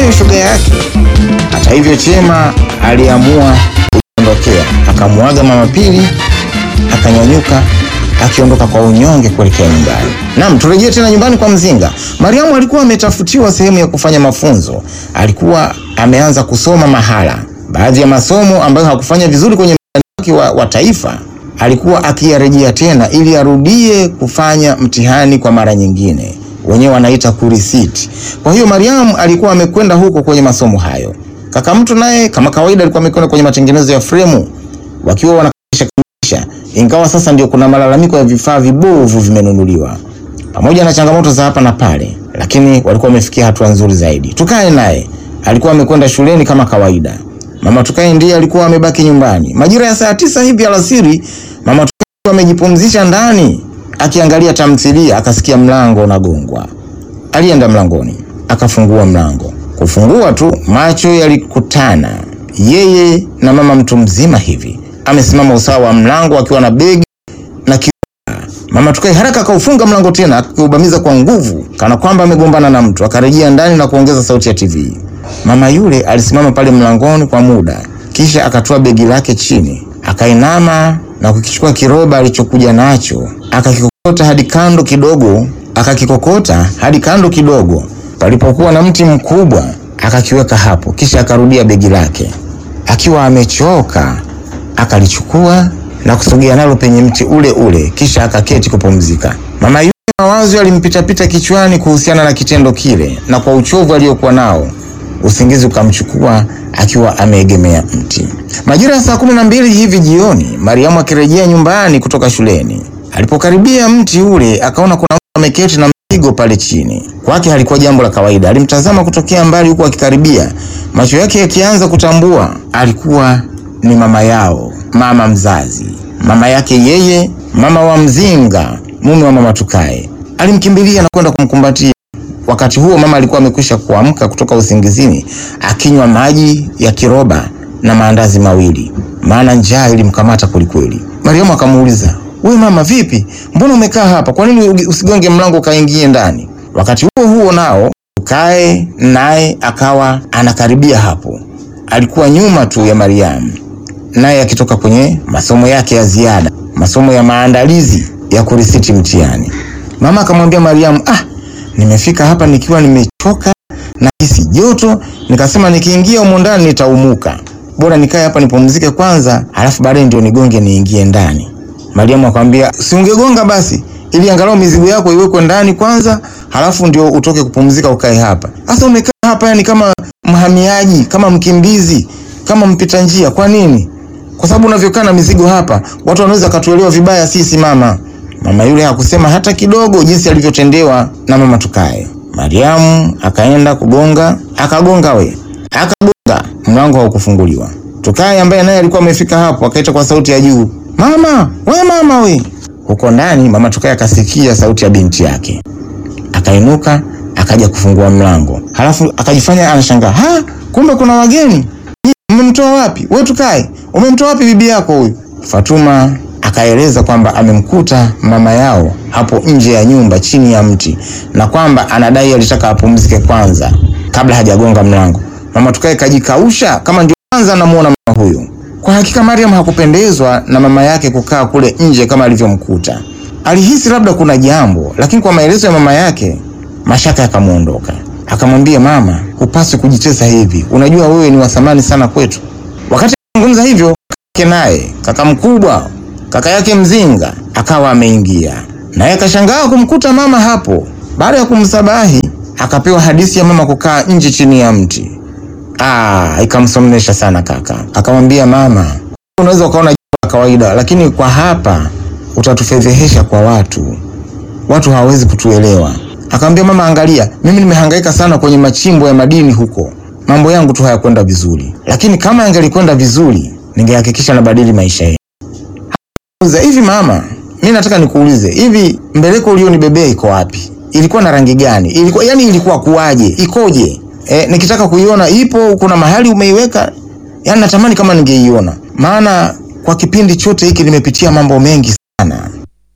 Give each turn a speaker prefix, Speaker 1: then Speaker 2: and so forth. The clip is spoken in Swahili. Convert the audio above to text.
Speaker 1: huyo shoga yake. Hata hivyo, Chema aliamua kujiondokea, akamwaga mama Pili, akanyanyuka akiondoka kwa unyonge kuelekea nyumbani. Naam, turejee tena nyumbani kwa Mzinga. Mariamu alikuwa ametafutiwa sehemu ya kufanya mafunzo, alikuwa ameanza kusoma mahala. Baadhi ya masomo ambayo hakufanya vizuri kwenye mtihani wake wa, wa taifa alikuwa akiyarejea tena ili arudie kufanya mtihani kwa mara nyingine, wenyewe wanaita kurisiti. Kwa hiyo Mariamu alikuwa amekwenda huko kwenye masomo hayo. Kaka mtu naye kama kawaida alikuwa amekwenda kwenye matengenezo ya fremu, wakiwa wanakamilisha kamilisha, ingawa sasa ndio kuna malalamiko ya vifaa vibovu vimenunuliwa pamoja na changamoto za hapa na pale, lakini walikuwa wamefikia hatua nzuri zaidi. Tukae naye alikuwa amekwenda shuleni kama kawaida. Mama Tukae ndiye alikuwa amebaki nyumbani. Majira ya saa tisa hivi alasiri, mama Tukae amejipumzisha ndani akiangalia tamthilia, akasikia mlango unagongwa. Alienda mlangoni, akafungua mlango. Kufungua tu, macho yalikutana, yeye na mama mtu mzima hivi amesimama usawa wa mlango akiwa na begi na ki Mama Tukae haraka akaufunga mlango tena akiubamiza kwa nguvu kana kwamba amegombana na mtu. Akarejea ndani na kuongeza sauti ya TV. Mama yule alisimama pale mlangoni kwa muda, kisha akatoa begi lake chini, akainama na kukichukua kiroba alichokuja nacho, akakikokota hadi kando kidogo, akakikokota hadi kando kidogo palipokuwa na mti mkubwa, akakiweka hapo, kisha akarudia begi lake akiwa amechoka, akalichukua na kusogea nalo penye mti ule ule, kisha akaketi kupumzika. Mama yule mawazo yalimpitapita kichwani kuhusiana na kitendo kile, na kwa uchovu aliyokuwa nao usingizi ukamchukua akiwa ameegemea mti. Majira ya saa kumi na mbili hivi jioni, Mariamu akirejea nyumbani kutoka shuleni, alipokaribia mti ule akaona kuna mtu ameketi na mzigo pale chini. Kwake halikuwa jambo la kawaida. Alimtazama kutokea mbali, huku akikaribia, macho yake yakianza kutambua alikuwa ni mama yao, mama mzazi, mama yake yeye, mama wa Mzinga, mume wa mama Tukae. Alimkimbilia na kwenda kumkumbatia. Wakati huo mama alikuwa amekwisha kuamka kutoka usingizini, akinywa maji ya kiroba na maandazi mawili, maana njaa ilimkamata kwelikweli. Mariamu akamuuliza, we mama, vipi? Mbona umekaa hapa? Kwa nini usigonge mlango ukaingie ndani? Wakati huo huo nao Tukae naye akawa anakaribia hapo. Alikuwa nyuma tu ya Mariamu, naye akitoka kwenye masomo yake ya ziada, masomo ya maandalizi ya kurisiti mtihani. Mama akamwambia Mariamu, ah, nimefika hapa nikiwa nimechoka na hisi joto, nikasema nikiingia humo ndani nitaumuka, bora nikae hapa nipumzike kwanza, halafu baadaye ndio nigonge niingie ndani. Mariamu akamwambia, si ungegonga basi ili angalau mizigo yako iwekwe ndani kwanza, halafu ndio utoke kupumzika ukae hapa. Sasa umekaa hapa yani kama mhamiaji, kama mkimbizi, kama mpita njia. Kwa nini? Kwa sababu unavyokaa na mizigo hapa, watu wanaweza katuelewa vibaya sisi mama. Mama yule hakusema hata kidogo jinsi alivyotendewa na mama Tukae. Mariamu akaenda kugonga, akagonga we, akagonga, mlango haukufunguliwa. Tukae ambaye naye alikuwa amefika hapo akaita kwa sauti ya juu, mama we, mama we. Huko ndani mama Tukae akasikia sauti ya binti yake, akainuka akaja kufungua mlango, halafu akajifanya anashangaa, ha, kumbe kuna wageni. Mmemtoa wapi? We Tukae, umemtoa wapi bibi yako huyu? Fatuma akaeleza kwamba amemkuta mama yao hapo nje ya nyumba chini ya mti na kwamba anadai alitaka apumzike kwanza kabla hajagonga mlango. Mama Tukae kajikausha kama ndio kwanza anamuona mama huyu. Kwa hakika Mariam hakupendezwa na mama yake kukaa kule nje kama alivyomkuta. Alihisi labda kuna jambo, lakini kwa maelezo ya mama yake mashaka yakamwondoka. Akamwambia, mama, hupaswi kujitesa hivi, unajua wewe ni wa thamani sana kwetu. Wakati anazungumza hivyo, kaka naye kaka mkubwa kaka yake Mzinga akawa ameingia naye, akashangaa kumkuta mama hapo. Baada ya kumsabahi, akapewa hadithi ya mama kukaa nje chini ya mti. Ah, ikamsomnesha sana kaka. Akamwambia, mama, unaweza ukaona jambo la kawaida, lakini kwa hapa utatufedhehesha kwa watu, watu hawawezi kutuelewa. Akamwambia, mama, angalia, mimi nimehangaika sana kwenye machimbo ya madini huko, mambo yangu tu hayakwenda vizuri, lakini kama yangelikwenda vizuri, ningehakikisha nabadili maisha yetu. Hivi mama, mi nataka nikuulize, hivi mbeleko ulionibebea iko wapi? Ilikuwa na rangi gani? Ilikuwa yani, ilikuwa kuwaje? Ikoje? E, nikitaka kuiona ipo, kuna mahali umeiweka? Yani natamani kama ningeiona, maana kwa kipindi chote hiki nimepitia mambo mengi sana.